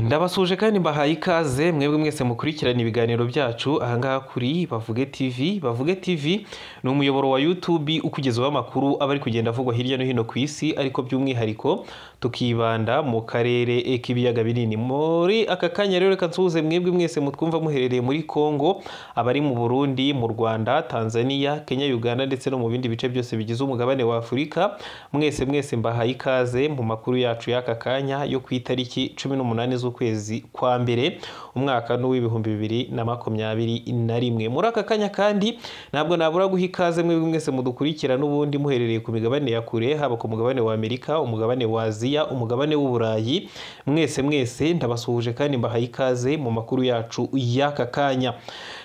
ndabasuje kandi mbahaye ikaze mwebwe mwese mukurikirana ibiganiro byacu ahangaha kuri bavuge tv bavuge tv ni umuyoboro wa youtube ukugezaho amakuru aba ari kugenda avugwa hirya no hino ku isi ariko by'umwihariko tukibanda mu karere k'ibiyaga binini muri aka kanya rero reka nsuhuze mwebwe mwese mutwumva muherereye muri congo abari mu burundi mu rwanda tanzania kenya uganda ndetse no mu bindi bice byose bigize umugabane wa afurika mwese mwese mbahaye ikaze mu makuru yacu y'aka kanya yo ku itariki cumi n'umunani z'ukwezi kwa mbere umwaka n'uw'ibihumbi bibiri na makumyabiri na rimwe muri aka kanya kandi ntabwo nabura guha ikaze mwebwe mwese mudukurikira n'ubundi muherereye ku migabane ya kure haba ku mugabane wa amerika umugabane wa aziya umugabane w'uburayi mwese mwese ndabasuhuje kandi mbahaye ikaze mu makuru yacu y'aka kanya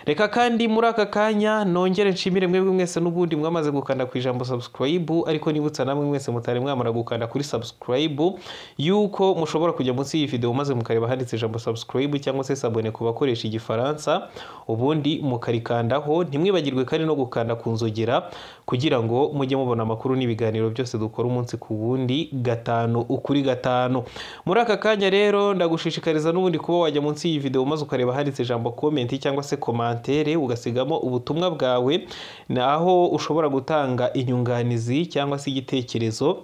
reka kandi muri aka kanya nongere nshimire mwebwe mwese n'ubundi mwamaze gukanda ku ijambo subscribe ariko nibutsa namwe mwese mutari mwamara gukanda kuri subscribe yuko mushobora kujya munsi y'iyi video maze mukareba handitse ijambo subscribe cyangwa se sabone ku bakoresha igifaransa ubundi mukarikandaho ntimwibagirwe kandi no gukanda ku nzogera kugira ngo mujye mubona amakuru n'ibiganiro byose dukora umunsi ku wundi gatanu ukuri gatanu muri aka kanya rero ndagushishikariza n'ubundi kuba wajya munsi y'iyi video maze ukareba handitse ijambo comment cyangwa se komantere ugasigamo ubutumwa bwawe naho ushobora gutanga inyunganizi cyangwa se igitekerezo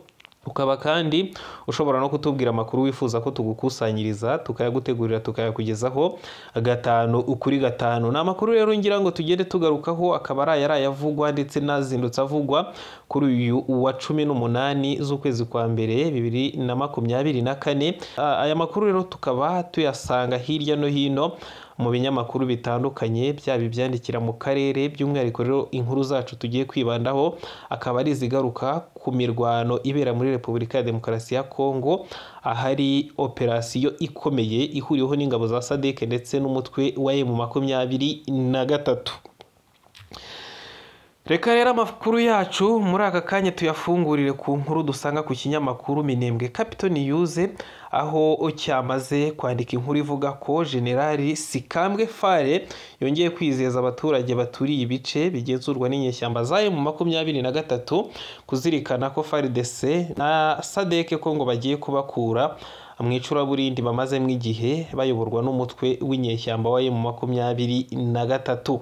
ukaba kandi ushobora no kutubwira amakuru wifuza ko tugukusanyiriza tukayagutegurira tukayakugezaho gatanu ukuri gatanu ni amakuru rero ngira ngo tugende tugarukaho akaba ari ayari ayavugwa ndetse n'azindutse avugwa kuri uyu wa cumi n'umunani z'ukwezi kwa mbere bibiri na makumyabiri na kane aya makuru rero tukaba tuyasanga hirya no hino mu binyamakuru bitandukanye byaba ibyandikira mu karere by'umwihariko rero inkuru zacu tugiye kwibandaho akaba ari izigaruka ku mirwano ibera muri repubulika ya demokarasi ya kongo ahari operasiyo ikomeye ihuriweho n'ingabo za sadeke ndetse n'umutwe wa emu makumyabiri na gatatu reka rero amakuru yacu muri aka kanya tuyafungurire ku nkuru dusanga ku kinyamakuru minembwe capitol yuze aho cyamaze kwandika inkuru ivuga ko generali sikambwe fare yongeye kwizeza abaturage baturiye ibice bigenzurwa n'inyeshyamba za emu makumyabiri na gatatu kuzirikana ko faridese na sadeke ko ngo bagiye kubakura mu icuraburindi bamazemo igihe bayoborwa n'umutwe w'inyeshyamba wa emu makumyabiri na gatatu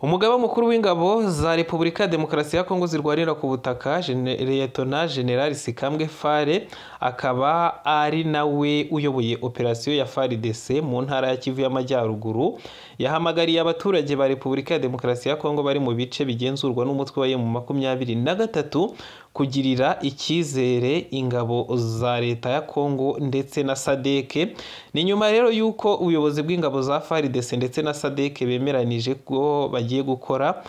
umugaba mukuru w'ingabo za repubulika ya demokarasi ya kongo zirwanira ku butaka liyetona generali sikambwe fare akaba ari nawe uyoboye operasiyo ya faridese mu ntara ya kivu y'amajyaruguru yahamagariye abaturage ba repubulika ya demokarasi ya kongo bari mu bice bigenzurwa n'umutwe wa emu makumyabiri na gatatu kugirira icyizere ingabo za leta ya kongo ndetse na sadeke ni nyuma rero y'uko ubuyobozi bw'ingabo za faridese ndetse na sadeke bemeranije ko bagiye gukora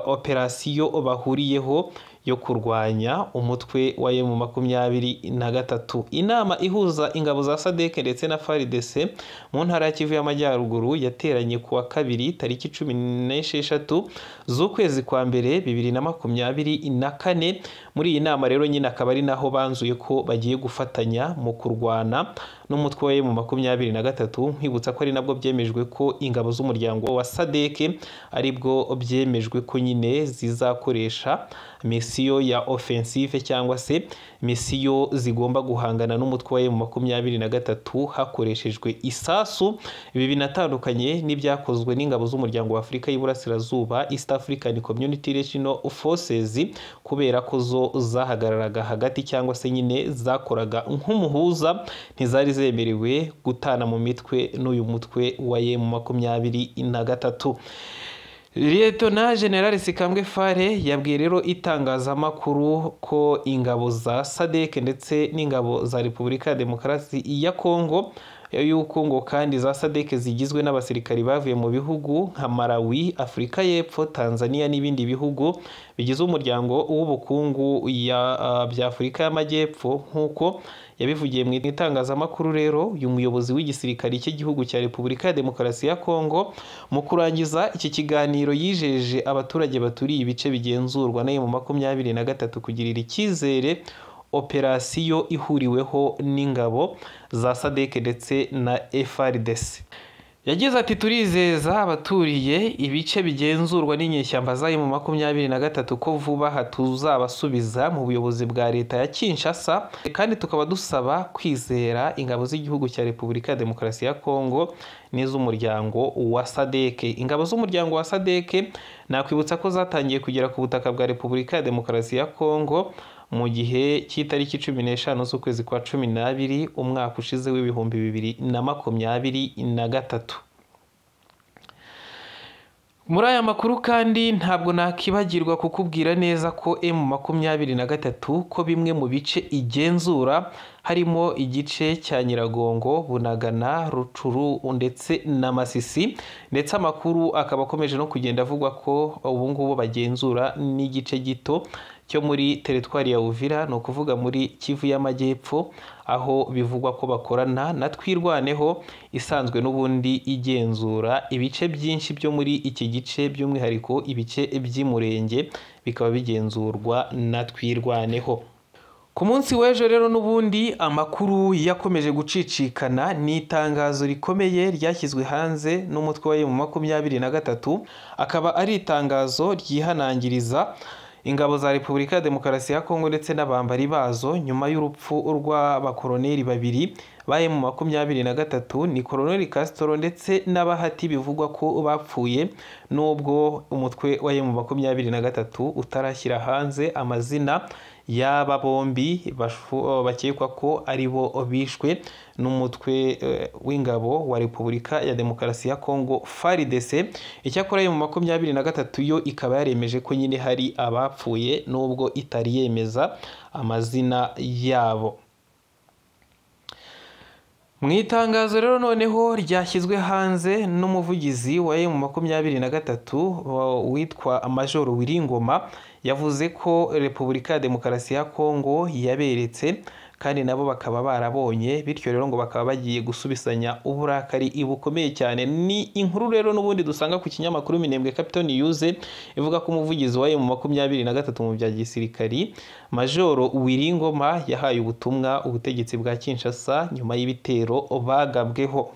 operasiyo bahuriyeho yo kurwanya umutwe wa emu makumyabiri na gatatu inama ihuza ingabo za sadeke ndetse na faridese mu ntara ya kivu y'amajyaruguru yateranye ku wa kabiri tariki cumi n'esheshatu z'ukwezi kwa mbere bibiri na makumyabiri na kane muri iyi nama rero nyine akaba ari naho banzuye ko bagiye gufatanya mu kurwana n'umutwe wa emu makumyabiri na gatatu nkwibutsa ko ari nabwo byemejwe ko ingabo z'umuryango wa sadeke aribwo byemejwe ko nyine zizakoresha misi misiyo ya offensive cyangwa se misiyo zigomba guhangana n'umutwe wa emu makumyabiri na gatatu hakoreshejwe isasu ibi binatandukanye n'ibyakozwe n'ingabo z'umuryango wa afurika y'iburasirazuba east african community regional forces kubera ko zo zahagararaga hagati cyangwa se nyine zakoraga nk'umuhuza ntizari zemerewe gutana mu mitwe n'uyu mutwe wa emu makumyabiri na gatatu Liyetona General Sikambwe Fare yabwiye rero itangazamakuru ko ingabo za SADC ndetse n'ingabo za Repubulika ya Demokarasi ya Kongo y'uko ngo kandi za SADC zigizwe n'abasirikari bavuye mu bihugu nka Malawi, Afurika y'Epfo, Tanzania n'ibindi bihugu bigize umuryango w'ubukungu bya Afurika y'Amajyepfo nk'uko yabivugiye mu itangazamakuru rero uyu muyobozi w'igisirikari cy'igihugu cya repubulika ya demokarasi ya kongo mu kurangiza iki kiganiro yijeje abaturage baturiye ibice bigenzurwa na mu makumyabiri na gatatu kugirira icyizere operasiyo ihuriweho n'ingabo za sadeke ndetse na frdc yagize ati turizeza abaturiye ibice bigenzurwa n'inyeshyamba zari mu makumyabiri na gatatu ko vuba aha tuzabasubiza mu buyobozi bwa leta ya kinshasa kandi tukaba dusaba kwizera ingabo z'igihugu cya repubulika ya demokarasi ya kongo n'iz'umuryango wa sadeke ingabo z'umuryango wa sadeke nakwibutsa ko zatangiye kugera ku butaka bwa repubulika ya demokarasi ya kongo mu gihe cy'itariki cumi n'eshanu z'ukwezi kwa cumi n'abiri umwaka ushize w'ibihumbi bibiri na makumyabiri na gatatu muri aya makuru kandi ntabwo nakibagirwa kukubwira neza ko emu makumyabiri na gatatu ko bimwe mu bice igenzura harimo igice cya nyiragongo bunagana rucuru ndetse na masisi ndetse amakuru akaba akomeje no kugenda avugwa ko ubu ngubu bagenzura n'igice gito cyo muri teritwari ya Uvira ni ukuvuga muri Kivu y'Amajyepfo aho bivugwa ko bakorana na Twirwaneho isanzwe n'ubundi igenzura ibice byinshi byo muri iki gice by'umwihariko ibice by'Imurenge bikaba bigenzurwa na Twirwaneho ku munsi w'ejo rero n'ubundi amakuru yakomeje gucicikana ni itangazo rikomeye ryashyizwe hanze n'umutwe wa mu makumyabiri na gatatu akaba ari itangazo ryihanangiriza ingabo za repubulika ya demokarasi ya kongo ndetse n'abambari bazo nyuma y'urupfu rw'abakoroneri babiri baye mu makumyabiri na gatatu ni koroneri kasitoro ndetse n'abahati bivugwa ko bapfuye n'ubwo umutwe wa mu makumyabiri na gatatu utarashyira hanze amazina y'aba bombi bakekwa ko ari bo bishwe n'umutwe w'ingabo wa repubulika ya demokarasi ya kongo faridese icyakora yo mu makumyabiri na gatatu yo ikaba yaremeje ko nyine hari abapfuye n'ubwo itari yemeza amazina yabo mu itangazo rero noneho ryashyizwe hanze n'umuvugizi wa emu makumyabiri na gatatu witwa majoro wiringoma yavuze ko repubulika ya demokarasi ya kongo yaberetse kandi nabo bakaba barabonye bityo rero ngo bakaba bagiye gusubizanya uburakari bukomeye cyane ni inkuru rero n'ubundi dusanga ku kinyamakuru minembwe capitone yuze ivuga ko umuvugizi wayo mu makumyabiri na gatatu mu bya gisirikari majoro wiringoma yahaye ubutumwa ubutegetsi bwa kinshasa nyuma y'ibitero bagabweho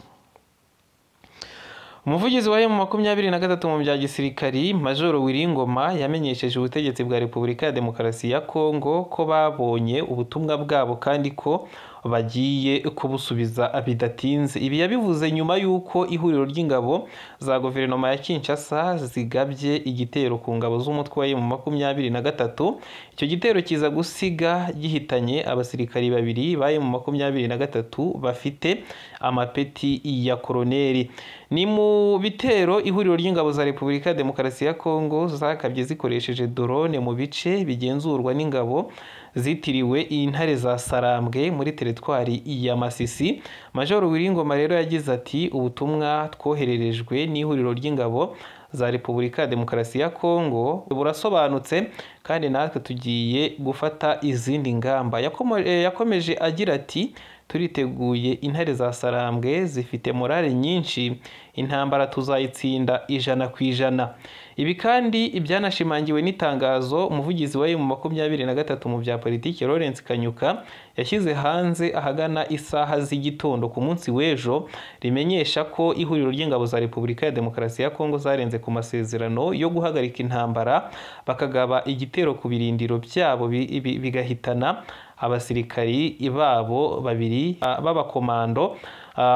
umuvugizi wa emu makumyabiri na gatatu mu bya gisirikari majoro wiringoma yamenyesheje ubutegetsi bwa repubulika ya demokarasi ya kongo ko babonye ubutumwa bwabo kandi ko bagiye kubusubiza bidatinze ibi yabivuze nyuma y'uko ihuriro ry'ingabo za guverinoma ya kinshasa zigabye igitero ku ngabo z'umutwe wa emu makumyabiri na gatatu icyo gitero kiza gusiga gihitanye abasirikari babiri ba emu makumyabiri na gatatu bafite amapeti ya koroneri ni mu bitero ihuriro ry'ingabo za repubulika ya demokarasi ya kongo zakabye zikoresheje dorone mu bice bigenzurwa n'ingabo zitiriwe intare za sarambwe muri teritwari ya masisi majoro wiringoma rero yagize ati ubutumwa twohererejwe n'ihuriro ry'ingabo za repubulika ya demokarasi ya kongo burasobanutse kandi natwe tugiye gufata izindi ngamba yakomeje agira ati turiteguye intare za sarambwe zifite morale nyinshi intambara tuzayitsinda ijana ku ijana ibi kandi ibyanashimangiwe n'itangazo umuvugizi wa mu makumyabiri na gatatu mu bya politiki Lawrence Kanyuka yashyize hanze ahagana isaha z'igitondo ku munsi w'ejo rimenyesha ko ihuriro ry'ingabo za repubulika ya demokarasi ya kongo zarenze ku masezerano yo guhagarika intambara bakagaba igitero ku birindiro byabo bigahitana abasirikari babo babiri b'abakomando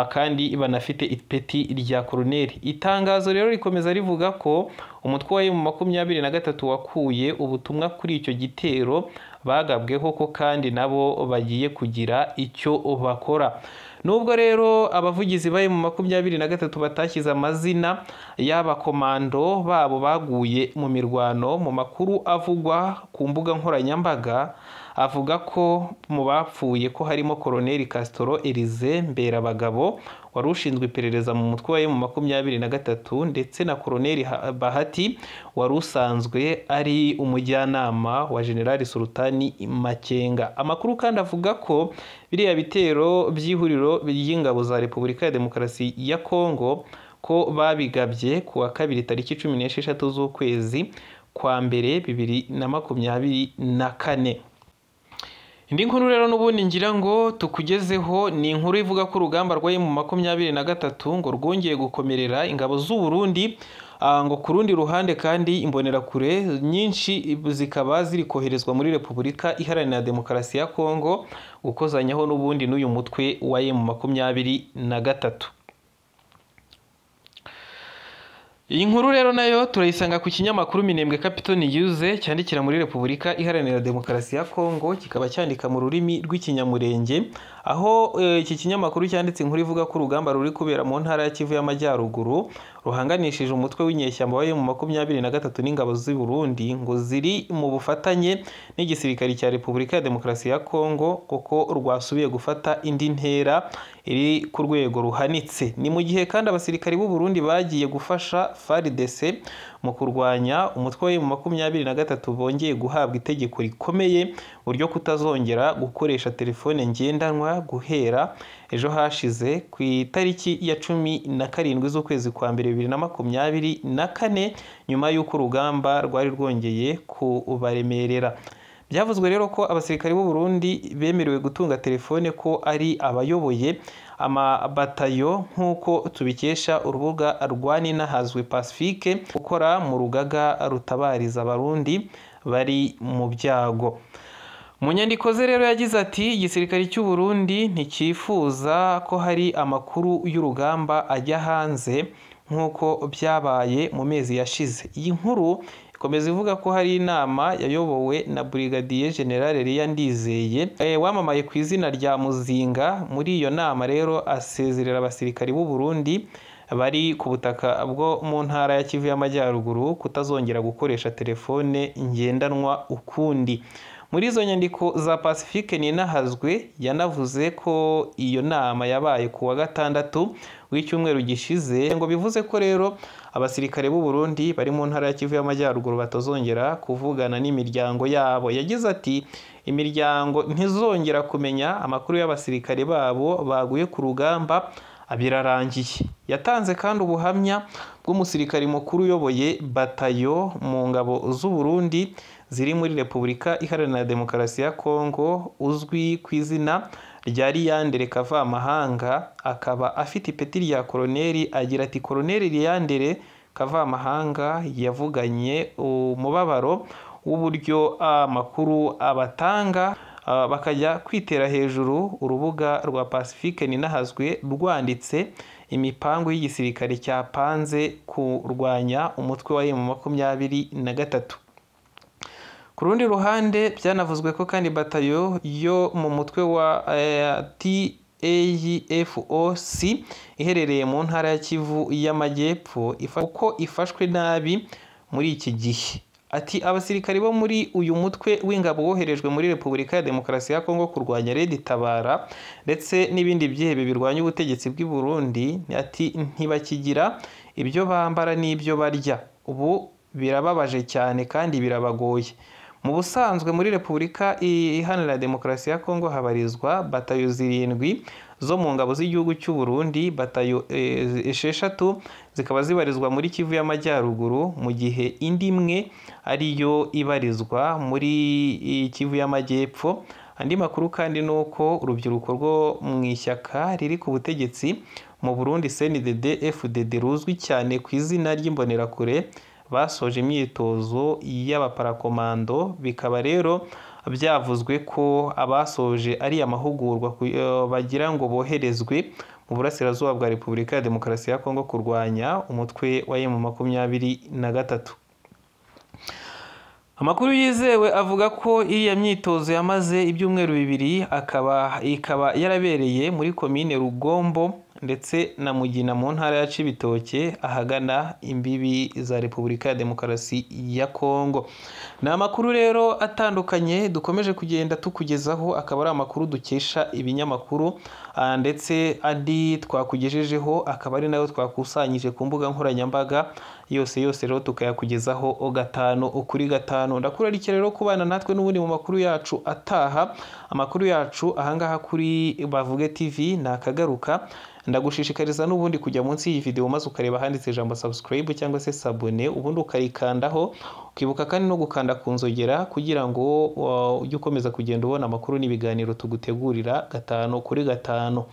kandi banafite ipeti rya koroneri itangazo rero rikomeza rivuga ko umutwe wa emu makumyabiri na gatatu wakuye ubutumwa kuri icyo gitero bagabweho ko kandi nabo bagiye kugira icyo bakora nubwo rero abavugizi ba emu makumyabiri na gatatu batashyize amazina y'abakomando babo baguye mu mirwano mu makuru avugwa ku mbuga nkoranyambaga avuga ko mu bapfuye ko harimo koroneri kasitoro erize mberabagabo wari ushinzwe iperereza mu mutwe wa emu makumyabiri na gatatu ndetse na koroneri bahati wari usanzwe ari umujyanama wa generali sultani makenga amakuru kandi avuga ko biriya bitero by'ihuriro ry'ingabo za repubulika ya demokarasi ya kongo ko babigabye ku wa kabiri tariki cumi n'esheshatu z'ukwezi kwa mbere bibiri na makumyabiri na kane indi nkuru rero n'ubundi ngira ngo tukugezeho ni inkuru ivuga ko urugamba rwari mu makumyabiri na gatatu ngo rwongeye gukomerera ingabo z'u Burundi ah, ngo ku rundi ruhande kandi imbonerakure nyinshi zikaba ziri koherezwa muri repubulika iharanira demokarasi ya kongo gukozanyaho n'ubundi n'uyu mutwe wa emu makumyabiri na gatatu iyi nkuru rero nayo turayisanga ku kinyamakuru minembwe Capital yuze cyandikira muri repubulika iharanira demokarasi ya kongo kikaba cyandika mu rurimi rw'ikinyamurenge aho eh, iki kinyamakuru cyanditse inkuru ivuga ko urugamba ruri kubera mu ntara ya kivu y'amajyaruguru ruhanganishije umutwe w'inyeshyamba wayo mu makumyabiri na gatatu n'ingabo z'i burundi ngo ziri mu bufatanye n'igisirikare cya repubulika ya demokarasi ya kongo kuko rwasubiye gufata indi ntera iri ku rwego ruhanitse ni mu gihe kandi abasirikari b'u burundi bagiye gufasha frdc mu kurwanya umutwe wa makumyabiri na gatatu bongeye guhabwa itegeko rikomeye buryo kutazongera gukoresha telefone ngendanwa guhera ejo hashize ku itariki ya cumi na karindwi z'ukwezi kwa mbere bibiri na makumyabiri na kane nyuma y'uko urugamba rwari rwongeye kubaremerera byavuzwe rero ko abasirikari b'u Burundi bemerewe gutunga telefone ko ari abayoboye amabatayo nk'uko tubikesha urubuga rwa Nina Hazwe Pacifique ukora mu rugaga rutabariza abarundi bari mu byago mu nyandiko ze rero yagize ati igisirikare cy'u Burundi ntikifuza ko hari amakuru y'urugamba ajya hanze nk'uko byabaye mu mezi yashize iyi nkuru ikomeza ivuga ko hari inama yayobowe na Brigadier General Lia Ndizeye eh, wamamaye ku izina rya Muzinga muri iyo nama rero asezerera abasirikari b'u Burundi bari ku butaka bwo mu ntara ya Kivu y'Amajyaruguru kutazongera gukoresha telefone ngendanwa ukundi muri izo nyandiko za pacifique ninahazwe yanavuze ko iyo nama yabaye ku wa gatandatu w'icyumweru gishize ngo bivuze ko rero abasirikare b'u Burundi bari mu ntara ya Kivu y'Amajyaruguru batazongera kuvugana n'imiryango yabo yagize ati imiryango ntizongera kumenya amakuru y'abasirikare babo baguye ku rugamba birarangiye yatanze kandi ubuhamya bw'umusirikari mukuru uyoboye batayo mu ngabo z'u Burundi ziri muri repubulika iharanira demokarasi ya kongo uzwi ku izina rya liyandere kavamahanga akaba afite ipeti rya koroneri agira ati koroneri liyandere kavamahanga yavuganye umubabaro w'uburyo amakuru abatanga bakajya kwitera hejuru urubuga rwa pacifique ninahazwe rwanditse imipangu y'igisirikare cyapanze kurwanya umutwe wa emu makumyabiri na gatatu ku rundi ruhande byanavuzwe ko kandi batayo yo mu mutwe wa TAFOC iherereye mu ntara ya Kivu y'Amajyepfo uko ifashwe nabi muri iki gihe ati abasirikari bo muri uyu mutwe w'ingabo woherejwe muri repubulika ya demokarasi ya kongo kurwanya redi tabara ndetse n'ibindi byihebe birwanya ubutegetsi bw'i burundi ati ntibakigira ibyo bambara n'ibyo barya ubu birababaje cyane kandi birabagoye mu busanzwe muri repubulika iharanira demokarasi ya kongo habarizwa batayo zirindwi zo mu ngabo z'igihugu cy'u Burundi batayo esheshatu zikaba zibarizwa muri kivu y'amajyaruguru mu gihe indi imwe ariyo ibarizwa muri kivu y'amajyepfo andi makuru kandi ni uko urubyiruko rwo mu ishyaka riri ku butegetsi mu burundi cndd fdd ruzwi cyane ku izina ry'imbonerakure basoje imyitozo y'abaparakomando bikaba rero byavuzwe ko abasoje ari amahugurwa bagira ngo boherezwe mu burasirazuba bwa repubulika ya demokarasi ya kongo kurwanya umutwe wa emu makumyabiri na gatatu amakuru yizewe avuga ko iriya myitozo yamaze ibyumweru bibiri akaba ikaba yarabereye muri komine rugombo ndetse na mugina mu ntara ya cibitoke ahagana imbibi za repubulika ya demokarasi ya kongo ni amakuru rero atandukanye dukomeje kugenda tukugezaho akaba ari amakuru dukesha ibinyamakuru ndetse andi twakugejejeho akaba ari nayo twakusanyije ku mbuga nkoranyambaga yose yose rero tukayakugezaho gatanu ukuri gatanu ndakurarike rero kubana natwe n'ubundi mu makuru yacu ataha amakuru yacu ahangaha kuri bavuge tv ni akagaruka ndagushishikariza n'ubundi kujya munsi y'iyi video maze ukareba ahanditse ijambo subscribe cyangwa se sabone ubundi ukarikandaho ukibuka kandi no gukanda ku nzogera kugira ngo uh, ujye ukomeza kugenda ubona amakuru n'ibiganiro tugutegurira gatanu kuri gatanu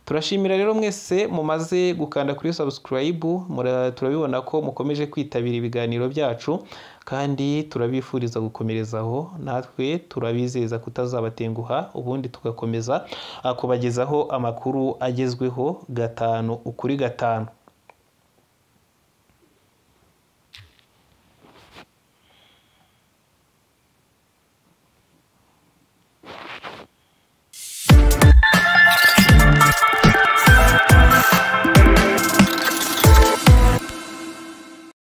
turashimira rero mwese mumaze gukanda kuri subscribe mura- turabibona ko mukomeje kwitabira ibiganiro byacu kandi turabifuriza gukomerezaho natwe turabizeza kutazabatenguha ubundi tugakomeza uh, kubagezaho amakuru agezweho gatanu ukuri gatanu